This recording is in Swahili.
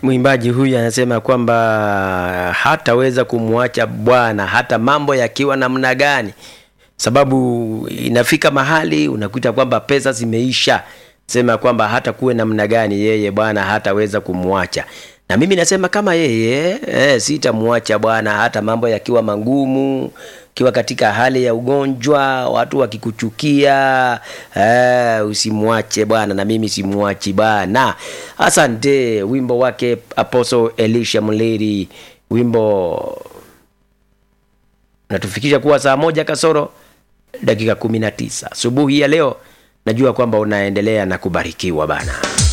mwimbaji huyu anasema kwamba hataweza kumwacha Bwana hata mambo yakiwa namna gani, sababu inafika mahali unakuta kwamba pesa zimeisha, sema kwamba hata kuwe namna gani, yeye Bwana hataweza kumwacha. Na mimi nasema kama yeye eh, sitamwacha Bwana hata mambo yakiwa magumu, ukiwa katika hali ya ugonjwa, watu wakikuchukia, eh, usimwache Bwana, na mimi simwachi Bwana. Asante. Wimbo wake Apostle Elisha Mleri, wimbo natufikisha kuwa saa moja kasoro dakika kumi na tisa asubuhi ya leo. Najua kwamba unaendelea na kubarikiwa bana.